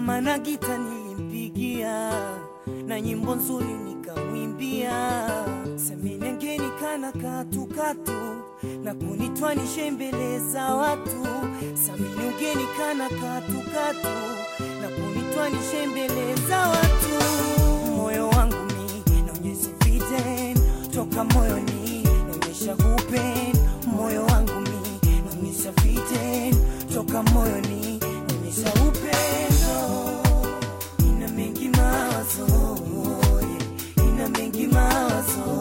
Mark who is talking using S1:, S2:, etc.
S1: mana gita nilimpigia na nyimbo nzuri nikamwimbia, seminengeni kana katukatu na kunitwanishe mbele za watu, samini ugeni kana katukatu na kunitwanishe mbele za watu. Moyo wangu mi naonyesha viden toka moyoni, naonyesha kupen moyo wangu mi naonyesha viden toka moyoni, naonyesha upendo ina mengi mawazo, yeah, ina mengi mawazo